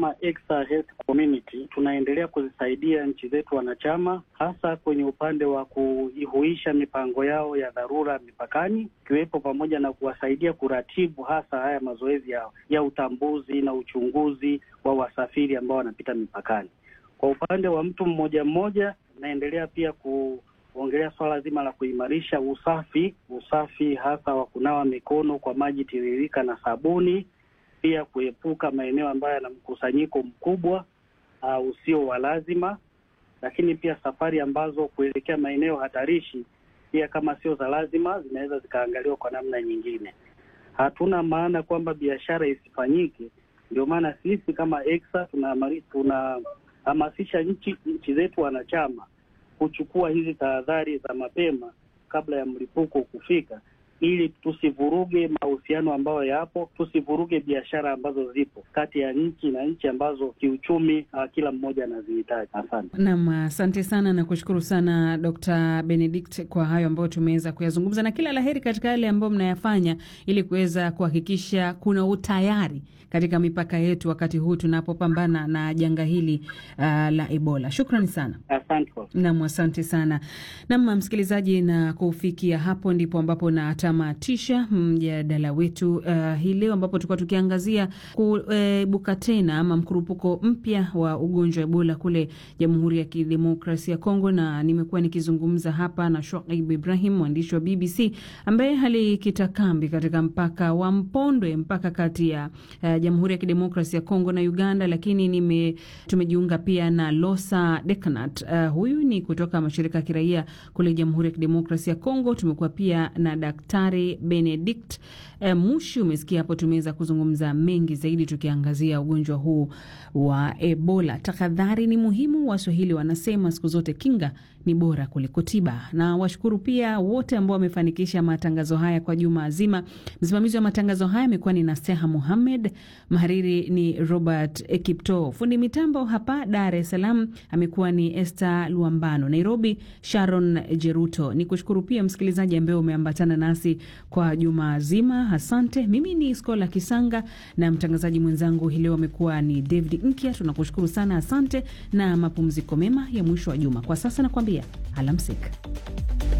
kama Extra Health Community tunaendelea kuzisaidia nchi zetu wanachama, hasa kwenye upande wa kuihuisha mipango yao ya dharura mipakani, ikiwepo pamoja na kuwasaidia kuratibu hasa haya mazoezi ya, ya utambuzi na uchunguzi wa wasafiri ambao wanapita mipakani. Kwa upande wa mtu mmoja mmoja, tunaendelea pia kuongelea swala zima la kuimarisha usafi, usafi hasa wa kunawa mikono kwa maji tiririka na sabuni pia kuepuka maeneo ambayo yana mkusanyiko mkubwa uh, usio wa lazima, lakini pia safari ambazo kuelekea maeneo hatarishi pia kama sio za lazima zinaweza zikaangaliwa kwa namna nyingine. Hatuna maana kwamba biashara isifanyike, ndio maana sisi kama EXA tunahamasisha nchi nchi zetu wanachama kuchukua hizi tahadhari za mapema kabla ya mlipuko kufika ili tusivuruge mahusiano ambayo yapo, tusivuruge biashara ambazo zipo kati ya nchi na nchi ambazo kiuchumi uh, kila mmoja anazihitaji. Asante nam, asante sana na kushukuru sana Dr. Benedict kwa hayo ambayo tumeweza kuyazungumza, na kila laheri katika yale ambayo mnayafanya ili kuweza kuhakikisha kuna utayari katika mipaka yetu wakati huu tunapopambana na janga hili uh, la Ebola. Shukrani sana. Asante nam, asante sana nam, msikilizaji, na kufikia hapo ndipo ambapo na tamatisha mjadala wetu uh, hii leo ambapo tulikuwa tukiangazia kuibuka tena ama mkurupuko mpya wa ugonjwa wa Ebola kule Jamhuri ya Kidemokrasia ya Kongo, na nimekuwa nikizungumza hapa na Shoaib Ibrahim, mwandishi wa BBC ambaye alikita kambi katika mpaka wa Mpondwe, mpaka kati ya uh, Jamhuri ya Kidemokrasia ya Kongo na Uganda, lakini nime tumejiunga pia na Losa Dekanat. Uh, huyu ni kutoka mashirika ya kiraia kule Jamhuri ya Kidemokrasia ya Kongo. Tumekuwa pia na Daktari Benedict eh, Mushi. Umesikia hapo, tumeweza kuzungumza mengi zaidi tukiangazia ugonjwa huu wa Ebola. Tahadhari ni muhimu, Waswahili wanasema siku zote kinga ni bora kuliko tiba. Na washukuru pia wote ambao wamefanikisha matangazo haya kwa juma zima. Msimamizi wa matangazo haya amekuwa ni Naseha Muhammed, mhariri ni Robert Ekipto, fundi mitambo hapa Dar es Salaam amekuwa ni Esther Luambano, Nairobi Sharon Jeruto. Ni kushukuru pia msikilizaji ambaye umeambatana nasi kwa juma zima, asante. Mimi ni Skola Kisanga na mtangazaji mwenzangu hii leo amekuwa ni David Nkya. Tunakushukuru sana, asante na mapumziko mema ya mwisho wa juma. Kwa sasa nakwambia alamsik.